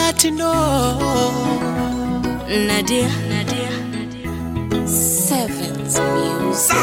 Platino Nadia, Nadia, Sevens Music.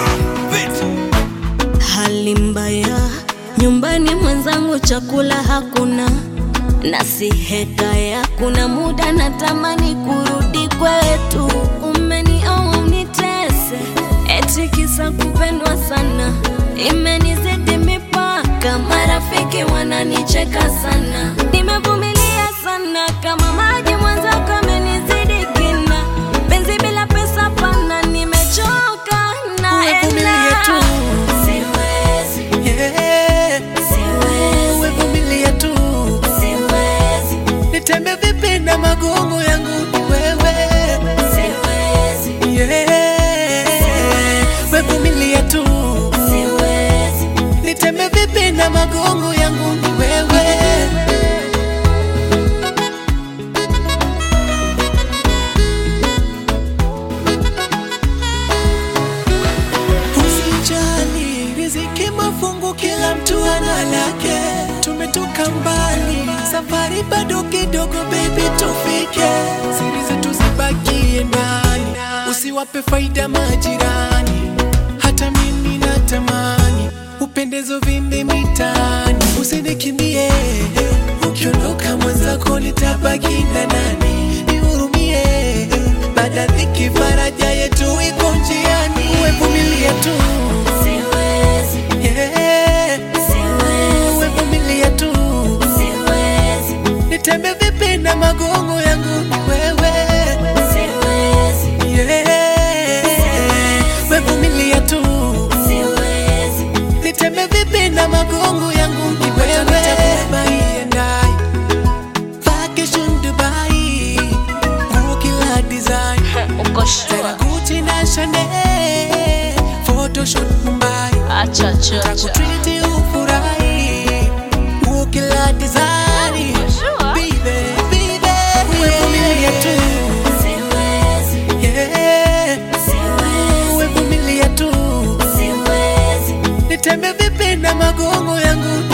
hali mbaya nyumbani, mwenzangu chakula hakuna, na si hekaya. Kuna muda natamani kurudi kwetu, umenioa unitese, eti kisa kupendwa sana, imenizidi mipaka, marafiki wananicheka sana, nimevumilia sana kama maji, mwenzako amenizidi kina, penzi bila pesa pana, nimechoka Umevumilia naenda tu. Siwezi, yeah. siwezi, Umevumilia tu siwezi, nitembe vipi na magongo yangu ni wewe siwezi, yeah. Umevumilia tu siwezi. nitembe vipi na magongo yangu ni wewe Usijali, riziki mafungu, kila mtu ana lake. Tumetoka mbali, safari bado kidogo, baby, tufike. Siri zetu zibakie ndani, usiwape faida majirani. Hata mimi natamani upendezo vimbe mitaani, usinikimbie. Ukiondoka mwenzako nitabaki na nani? Nihurumie, baada dhiki faraja yetu iko njiani. Umevumilia tu Siwezi, yeah. siwezi, Umevumilia tu siwezi, nitembe vipi na magongo yangu ni wewe siwezi, yeah. Umevumilia tu siwezi, nitembe vipi na magongo yangu ni wewe Dubai and I Vacation Dubai Nguo kila design uko Tena sure? Gucci na Chanel Photoshoot Mumbai Acha, acha, acha. Takutriti ufurahi Nguo kila design Sure? Baby, baby Umevumilia tu Siwezi, Yeah siwezi, Umevumilia tu siwezi, Nitembe vipi na magongo yangu